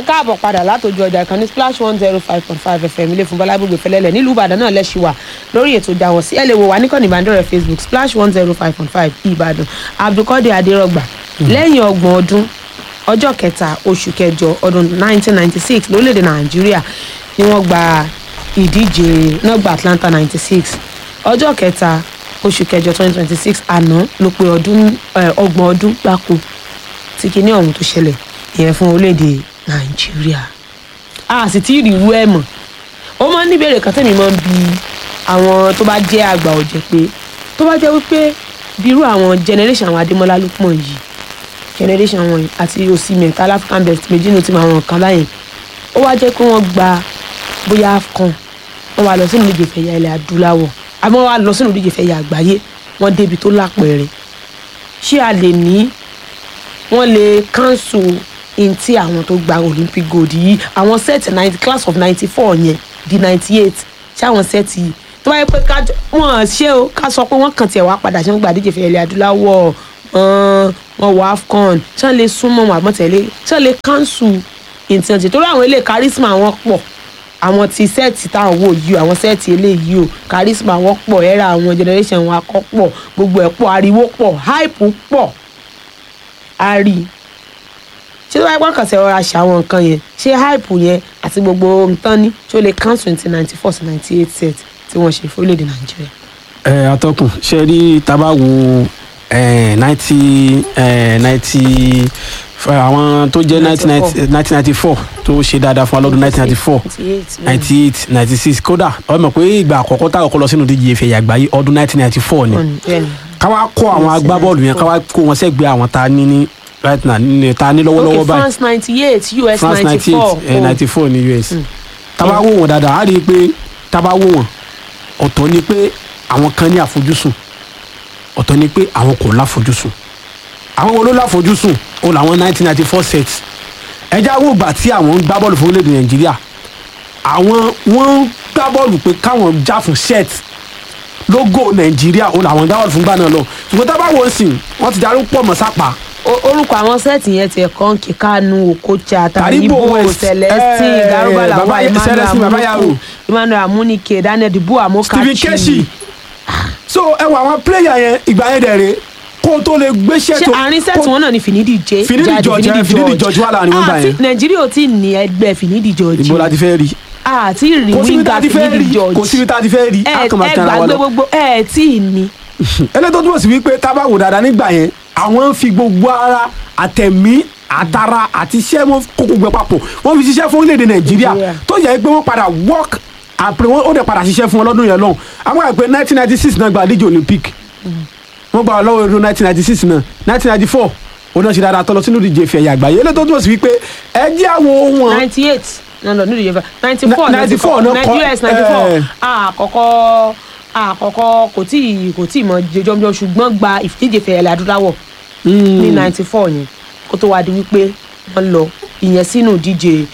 káàbọ̀ padà látòjú ọjà ìkànnì splash one zero five point five fm ilé fún bọ́lá gbogbo ìfẹ́lẹ́lẹ̀ nílùú ìbàdàn náà lẹ́sìn wà lórí ètò ìjà wọn sí ẹ lè wò wá níkànnì ìbánidọ́rẹ̀ẹ́ facebook splash one zero five point five ìbàdàn abdulkadir adérọgbà lẹ́yìn ọgbọ̀n ọdún ọjọ́ kẹta oṣù kẹjọ ọdún nineteen ninety six lórílẹ̀‐èdè nàìjíríà ni wọ́n gba ìdíje náà gba atlanta ninety six ọjọ́ kẹta oṣù kẹjọ twenty twenty six àná ló pé ọdún ọgbọ̀n ọdún gbáko tí kinní ọ̀hún tó ṣẹlẹ̀ ìyẹn fún orílẹ̀-èdè nàìjíríà a sì tí ì rí irú ẹ̀ mọ̀ ó máa ń ní ìbéèrè kan tẹ̀mí máa ń bi àwọn tó bá jẹ́ àgbà ọ̀jẹ̀ pé tó bá jẹ́ wípé bí irú àwọn generation àwọn adémọ́lá lukman yìí generation wọn àti osimhen tal african best méjì ní ti máa wọn kan báyìí ó wá jẹ́ pé wọ́n gba bóyá afcon wọ́n wá lọ sínú ìdíje ìfẹ̀yà ilẹ̀ adúláwọ̀ àbí wọ́n wá lọ sínú ìdíje ìfẹ̀yà àgbáyé wọ́n débi tó lápẹ̀rẹ̀ ṣé a lè ní wọ́n lè cancel in tí àwọn tó gba olympic gold yìí àwọn set ninety class of ninety four yẹn di ninety eight ṣé àwọn set yìí tó bá yẹ pé ká wọ́n ṣe o ká sọ pé wọ́n kàn tiẹ̀ wá padà ṣé wọ́n gba àdíje ìfẹ̀yà ilẹ̀ adúláwọ̀ wọ́n wọ afcon ṣé wọ́n lè súnmọ́ wọn àmọ́tẹ́lẹ́ ṣé wọ́n lè cancel in tí wọ́n ti torí àwọn ilé charisma wọn pọ̀ àwọn ti sẹ́ẹ̀tì táwọn wò yìí o àwọn sẹ́ẹ̀tì eléyìí o charisma wọn pọ̀ ẹ̀rà àwọn generation wọn akọ́ pọ̀ gbogbo ẹ̀ pọ̀ ariwo pọ̀ hype pọ̀ a rí i ṣé tó bá yẹ kàn sí ọ̀rọ̀ àṣà àwọn nǹkan yẹn ṣé hype yẹn àti gbogbo nǹkan ní ṣé ó lè cancel twenty ninety four sí ninety eight set tí wọ́n ṣe fún orílẹ̀-èdè nàìjíríà. ẹ atọ́kùn ṣe rí tábà wo ninety ninety àwọn tó jẹ́ nineteen ninety four tó ṣe dáadáa fún wa lọ́dún nineteen ninety four ninety eight ninety six kódà ọ mọ̀ pé ìgbà àkọ́kọ́ tá àkọ́kọ́ lọ sínú díje ìfẹ̀yà àgbáyé ọdún nineteen ninety four ni káwá kó àwọn agbábọ́ọ̀lù yẹn káwá kó wọn sẹ́gbẹ̀ẹ́ àwọn tá a ní ní right now ní ta ní lọ́wọ́lọ́wọ́ okay báyìí france ninety eight us france ninety ninety four eight ninety four ní us tábà wò wọn dáadáa á rí i pé tábà wò wọn ọ̀tọ̀ ni pé àwọn kan ní àfojúsùn ọ̀tọ̀ ni pé àwọn kò láfojúsùn àwọn wo ló láfojúsùn ó làwọn nineteen ninety four set ẹjá wò gbà tí àwọn ń gbá bọ́ọ̀lù fún orílẹ̀-èdè nàìjíríà àwọn wọ́n ń gbá bọ́ọ̀lù pé káwọn já fún set lógò nàìjíríà ó làwọn gbá bọ́ọ̀lù fún gbà náà lọ ṣùgbọ́n tábà wò ó sìn wọ́n ti darí pọ̀ mọ́ sápá orúkọ àwọn sẹ́ẹ̀tì yẹn ti ẹ̀kọ́ ń kí kánú okocha Taribo taribo West, celestine eh, garuba Baba- lawal emmanuel Celestine Babayaro. amunike emmanuel amunike daniel dibu stephen keshi amokachi so ẹ wọ àwọn player yẹn ìgbà yẹn dẹ̀ rè kó o tó lè gbéṣẹ́ ṣé tó àárín sẹ́ẹ̀tì wọn náà ni finidi jẹ́ Finidi jáde, George, eh, Finidi George wà láàrin wọn gbà àti yẹn. nàìjíríà ò tí ì ní ẹgbẹ́ finidi george ìbò la ti fẹ́ rí àti rí kò síbi tá wíńgà a ti fẹ́ finidi rí george kò síbi tá a ti fẹ́ rí ẹ a kàn máa ẹ tẹ̀ra wa gbàgbé lọ. gbogbo ẹ tí ì ní eléyìí tó túbọ̀ sí wípé tá a bá wò dáadáa nígbà yẹn àwọn ń fi gbogbo ara àtẹ̀mí àtara àti iṣẹ́ wọn kó gbogbo ẹ̀ papọ̀ wọ́n fi ṣiṣẹ́ fún orílẹ̀-èdè nàìjíríà Nàìjíríà. tó yẹ pé wọ́n padà work àpè wọn ó dẹ̀ padà ṣiṣẹ́ fún wọn lọ́dún yẹn lọ́hùn àwọn àgbẹ̀ nineteen ninety six náà gba àdíje olympic wọ́n gba lọ́wọ́ ọdún nineteen ninety six náà nineteen ninety four òun náà ṣe dáadáa tọ́lọ sínú ìdíje ìfẹ̀yà àgbáyé eléyìí tó túbọ̀ sí wípé ẹ jẹ́ àwọn wọn ninety eight no no nídìí yẹn ninety four Na- 94 náà kọ́, us ninety four eh. àkọ́kọ́ àkọ́kọ́ kò tí ì kò tí ì mọ jẹjọmjọ ṣùgbọ́n gba ìfìdíje fẹ̀yẹ̀lẹ̀ adúláwọ̀ ní ninety four yẹn kó tó wá di wípé wọ́n lọ ìyẹn sínú ìdíje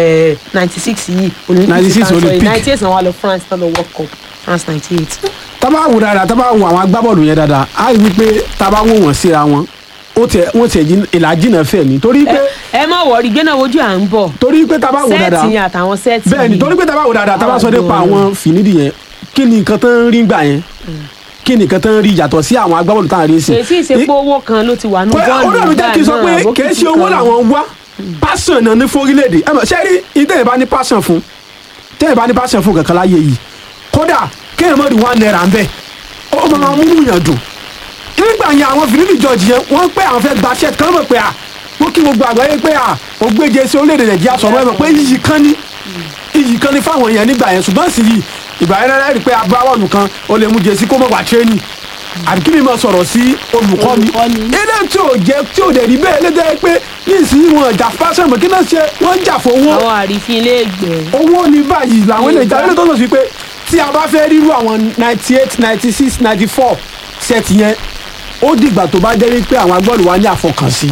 ninety six yìí 96 Olympic. ninety eight náà wà lọ france náà lọ world cup france ninety eight. tábà wò dáadáa tábà wò àwọn agbábọ́ọ̀lù yẹn dáadáa á rí wípé tábà wò wọ́n síra wọn ó tẹ wọ́n tẹ ìlàjìnà fẹ́ ni torí pé ẹ má wọrí gbéná wojú à ń bọ̀ torí pé tábà wò dáadáa sẹ́ẹ̀tì yẹn àtàwọn sẹ́ẹ̀tì bẹ́ẹ̀ ni torí pé tábà wò dáadáa tábà sọ nípa àwọn fìnídìí yẹn kí ni nǹkan tó ń rí gbà yẹn kí ni nǹkan tó ń rí yàtọ̀ sí àwọn agbábọ́ọ̀lù táwọn rí sí. kèsì ìsepò owó kan ló ti wà ní pé bọ́ọ̀lù olóòrùn jẹ́ kí n sọ pé náà, kì í ṣe owó kan. làwọn wá passion náà ní fórílẹ̀-èdè ẹ mọ̀ ṣé rí ìtẹ̀yẹ̀ bá ní passion fún tẹ̀yẹ̀ bá ní passion fún kankan láyé yìí kódà kéèyàn mọ̀ rí one naira ń bẹ̀ ó máa múnú yàn dùn nígbà yẹn àwọn fìlípì george yẹn wọ́n pẹ́ àwọn fẹ́ gbaṣẹ́ kan mọ̀ pé à wọ́n kí gbogbo àgbáyé pé à ògbéje sí orílẹ̀-èdè nàìjíríà sọ̀rọ̀ ẹ̀ mọ̀ pé iyì kan ní iyì kan ní fáwọn èèyàn nígbà yẹn ṣùgbọ́n sì yìí ìgbà yẹn náà rí pé agbábọ́ọ̀lù kan ó lè mú jẹ́sí kó mọ̀ wá tírénì àbí kí ni mo sọ̀rọ̀ sí olùkọ́ni Olùkọ́ni. ilé tí ò jẹ́ tí ò dẹ̀ rí bẹ́ẹ̀ lé jẹ́ pé nísìnyí wọn jà fásitì mọ̀ kí náà ṣe wọ́n jà fowó àwọn àrífín ilé ìgbẹ́ owó ní báyìí làwọn ilé ìjà ilé tó sọ sí pé tí a bá fẹ́ rírú àwọn ninety eight ninety six ninety four set yẹn ó dìgbà tó bá jẹ́ wípé àwọn agbọ́ọ̀lù wa ní àfọkànsí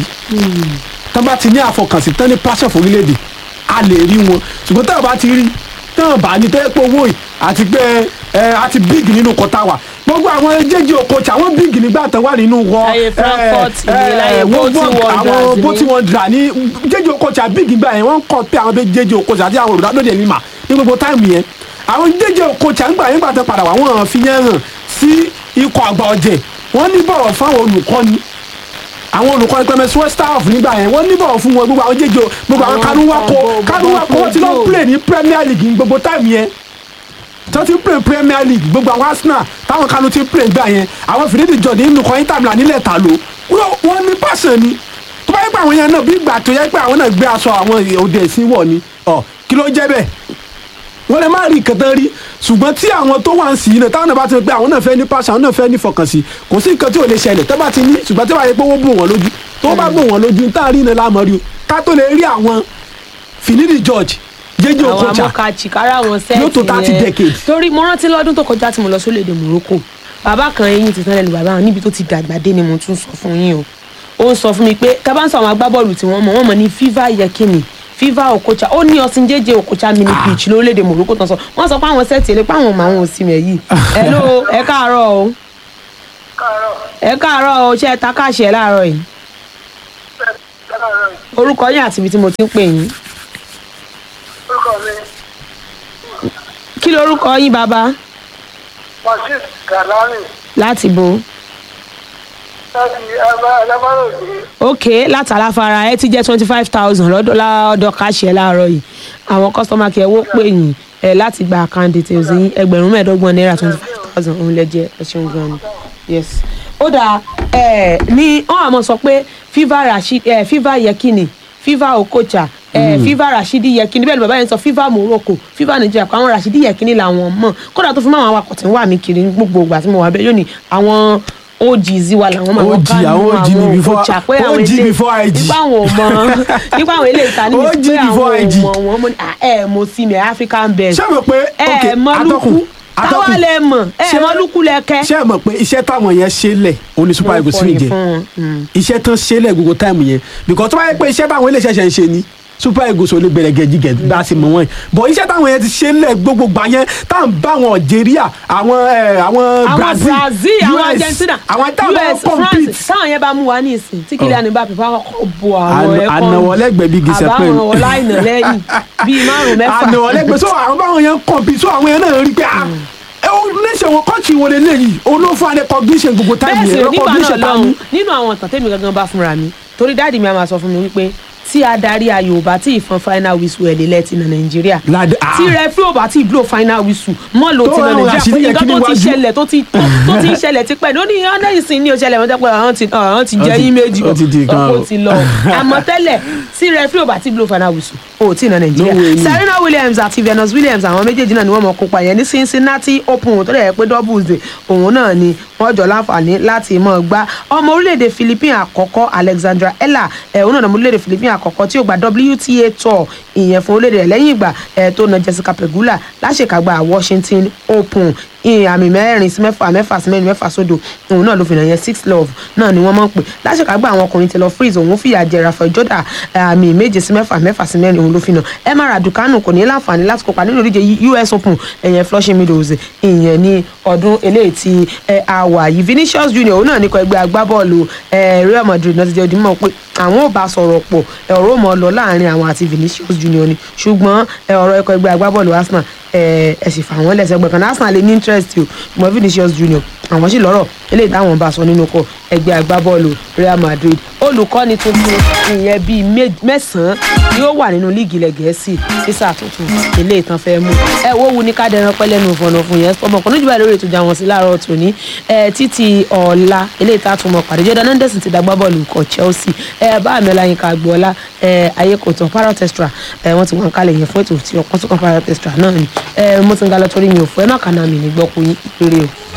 tán bá ti ní àfọkànsí tán ní passion fún orílẹ̀-èdè a lè rí wọn ṣùgbọ́n tán bá ti rí tán bá ní tẹ́ pé owó yìí àti pé ẹ àti big nínú kọta wà gbogbo àwọn jẹjẹ okocha àwọn bíìgì nígbà tó wà nínú wọ Láyé Frankfurt ni, láyé Boti Wanderers àwọn ni. bóti wọn dra ní jẹjẹ okocha bíìgì gbà yẹn wọn kọ pé àwọn bẹ jẹjẹ okocha àti àwọn olùdá lóde nímà ní gbogbo táìmù yẹn àwọn jẹjẹ okocha ńgbà yẹn gbà tó padà wà wọn fi yẹn hàn sí ikọ̀ àgbà ọ̀jẹ̀ wọ́n ní bọ̀wọ̀ fáwọn olùkọ́ni àwọn olùkọ́ni pẹ̀mẹ́ sweat staff nígbà yẹn wọ́n ní bọ̀wọ̀ fún wọn gbogbo àwọn jẹjẹ gbogbo àwọn Àwọn kanuwako gbogbo- kanuwako wọ́n ti lọ gbogbo- play ní Premier League ní gbogbo táìmù yẹn tó ti ń play Premier League gbogbo àwọn Arsenal táwọn kanu ti ń play gbà yẹn àwọn fìdídì jọ̀dí nínú kan Inter Milan nílẹ̀ ta ló wọ́n- wọ́n ní passion ni tó bá yẹ pé àwọn yẹn náà bí ìgbà tó yẹ pé àwọn náà gbé aṣọ àwọn òde ìsìn wọ̀ ni ọ kí ló jẹ́ bẹ́ẹ̀ wọ́n lè má rí nǹkan tán rí ṣùgbọ́n tí àwọn tó wà ń sí náà táwọn náà bá ti rí pé àwọn náà fẹ́ ní passion àwọn náà fẹ́ ní fọkànsí kò sí nǹkan tí ò lè ṣẹlẹ̀ tó bá ti ní ṣùgbọ́n tí wàá yẹ pé wọ́n bò wọ́n lójú tó bá bò wọ́n lójú tá a rí iná lámọ́ rí o ká tó lè rí àwọn Finidi George jẹjẹ àwọn Okocha amọ́kàchì kára àwọn sẹ́ẹ̀tì Yóò tó 30 decades. torí mo rántí lọ́dún tó kọjá tí mo lọ sórílẹ̀-èdè Morocco bàbá kan eyín ti tán lẹ́nu bàbá wọn níbi tó ti dàgbà dé ni mo tún sọ fún yín o ó ń sọ fún mi pé kábà ń sọ àwọn agbábọ́ọ̀lù tí wọ́n mọ̀ wọ́n mọ̀ ní fiva yekini fiva Okocha ó ní ọsìn jẹjẹ Okocha mini pitch lórílẹ̀-èdè Morocco tán sọ wọ́n sọ pé àwọn sẹ́ẹ̀tì èlé pé àwọn ọmọ àwọn òsì mẹ́ yìí hello ẹ káàárọ̀ o káàárọ̀ ẹ káàárọ̀ o ṣé ẹ ta káàṣì ẹ láàárọ̀ yìí káàárọ̀ orúkọ yín àti ibi tí mo ti ń pè yín orúkọ mi kí lorúkọ yín bàbá Masif Galani láti bo láti alábàròdì ok láti aláfara ẹ ti jẹ twenty five thousand lọ́dọ̀ lọ́dọ̀ káṣíẹ láàárọ̀ yìí àwọn kọ́sítọ́mà kí ẹ wó pè yín ẹ láti gba account details yín ẹgbẹ̀rún mẹ́ẹ̀ẹ́dọ́gbọ̀n náírà twenty five thousand òun lẹ jẹ ẹ ṣeun gan ni yes. ó dáa ẹ ní wọn àmọ́ sọ pé fiva rashid ẹ fiva yekini fiva okocha ẹ fiva rashidi yekini bẹ́ẹ̀ ni bàbá yẹn sọ fiva morocco fiva nigeria kó àwọn rashidi yekini làwọn mọ̀ kódà tó fi mọ́ àwọn awakọ̀ tí ń wà mí kiri ní gbogbo ìgbà tí mo wà bẹ́ẹ̀ yóò ní àwọn OGs wa làwọn máa OG, àwọn OG ni before- OG before IG. nípa àwọn ọmọ nípa àwọn ilé ìta níbi OG pé àwọn before IG. ọmọ wọn mo ní "Ah, ẹ mo sí mi African best ṣé ẹ mọ̀ pé ok ẹ mọ lukú atọ́kùn táwa atọ́kùn lẹ mọ ẹ Ṣé- mọ lukú lẹkẹ. ṣé ẹ mọ̀ pé iṣẹ́ táwọn yẹn ṣe lẹ̀ ó ní super eagles mi jẹ iṣẹ́ tán ṣe lẹ̀ gbogbo táìmù yẹn because tó bá yẹ pé iṣẹ́ táwọn ilé iṣẹ́ ṣe ń ṣe ni super eagles ò lè gbẹ̀rẹ̀gẹ̀ jígẹ̀ bá a sì mọ̀ wọ́n yìí but iṣẹ́ táwọn yẹn ti ṣe lẹ̀ gbogbo gbà yẹn tá à ń bá àwọn Algeria àwọn ẹ, àwọn àwọn Brazil Brazil àwọn US, Argentina àwọn táwọn US compete France táwọn yẹn bá mú wa ní ìsìn tí Kylian Mbappé bá kọ́kọ́ bo àwọn Àna- ẹ̀kọ́ ànàwọ̀lẹ́gbẹ̀ẹ́ bíi gìsẹ̀ pé àbáwọn ọláìnà lẹ́yìn bíi márùn mẹ́fà àná ọlẹgbẹ so àwọn báwọn yẹn kọmpi so àwọn yẹn náà rí pé ah ẹ o nation wọn kọ́ọ̀tì wo lè léyìí olófà recognition gbogbo bẹ́ẹ̀ táìmù sì yẹn nígbà náà recognition tá a lọ́hùn ní. nínú àwọn ìtàn tẹ́mi gangan bá fúnra mi torí dáàdì mi a máa sọ fún mi wípé tí adarí ayò ò bá tí ì fọn final whistle ẹ̀ lélẹ̀ ti na nàìjíríà Lad- ah. tí rẹfí ò bá tí ì blow final whistle mọ́ ló Tó ti na àwọn nàìjíríà àṣírí pé yẹn nǹkan kí tó ni ti wájú? ṣẹlẹ̀ tó ti tó tó ti ń ṣẹlẹ̀ ti pẹ́ ní ó ní ọ̀nà ìsìn ní òṣẹlẹ̀ wọ́n jẹ́ pé àwọn ti àwọn ti jẹ́ Ó ti- yín méjì ó ti di nǹkan ọ̀pọ̀ o. ti lọ àmọ́ tẹ́lẹ̀ tí rẹfí ò bá tí ì blow final whistle ò tí ì na nàìjíríà No way ni. Serena Williams àti Venus Williams àwọn méjèèjì náà ni wọ́n mọ̀ kópa yẹn ní Cincinnati Open tó dẹ̀ yẹ pé doubles day òun náà ni wọ́n jọ láǹfààní láti mọ̀ gbá ọmọ orílẹ̀-èdè Philippines àkọ́kọ́ Alexandra Ella ẹ̀ òun náà ni ọmọ orílẹ̀-èdè Philippines àkọ́kọ́ tí ó gba WTA tour ìyẹn fún orílẹ̀-èdè rẹ̀ lẹ́yìn ìgbà ẹ̀ tó na Jessica Pegula láṣekágbá Washington Open ìyẹn àmì mẹ́rin sí mẹ́fà mẹ́fà sí mẹ́rin mẹ́fà sódò òun náà ló fi nà yẹn six love náà ni wọ́n mọ̀ pé láṣekágbá àwọn ọkùnrin Taylor Fritz òun fìyà jẹ Rafael Jordan àmì méje sí mẹ́fà mẹ́fà sí mẹ́rin òun ló fi nà Emma Raducanu kò ní láǹfààní láti kópa nínú ìdíje US Open ẹ̀yẹn Flushing Meadows ìyẹn ní ọdún eléyìí tí ẹ, a wà yìí Vinicius Junior òun náà ní kọ ẹgbẹ́ agbábọ́ọ̀lù ẹ, Real Madrid náà ti jẹ́ ojúmọ́ pé àwọn ò bá sọ̀rọ̀ pọ̀ ẹ, ọ̀rọ̀ mọ́ lọ láàrin àwọn àti Vinicius Junior ni ṣùgbọ́n ẹ, ọ̀rọ̀ ẹ̀kọ́ ẹgbẹ́ agbábọ́ọ̀lù Arsenal ẹ ẹ sì fà wọ́n lẹ́sẹ̀ gbẹ̀kan Arsenal lè ní interest o ṣùgbọ́n Vinicius Junior àwọn sì lọ́rọ̀ eléyìí táwọn bá sọ nínú kọ ẹgbẹ́ agbábọ́ọ̀lù Real Madrid olùkọ́ni tuntun ìyẹn bíi mé- mẹ́sàn-án ni ó wà nínú líìgì ilẹ̀ gẹ̀ẹ́sì sísà tuntun eléyìí tán fẹ́ mú ẹ wo wu ní ká dẹran pẹ́ lẹ́nu ìfọ̀nà fún yẹn ọmọkùnrin jùlọ lórí ètò ìjà wọn sí láàárọ̀ tòní ẹ títí ọ̀la eléyìí tá a tún mọ̀ pàdé Jordan Henderson ti dàgbà bọ́ọ̀lù ikọ̀ Chelsea ẹ bá àmì ọláyínká agboola ẹ ayé kò tán parrot extra ẹ wọ́n ti wọ́n kálẹ̀ yẹn fún ètò tí ọ̀pọ̀ tó kàn parrot extra náà ni ẹ mo ti ń ga lọ torí mi ò fún ẹ má kàná mi ní gbọ́kú yín péré o.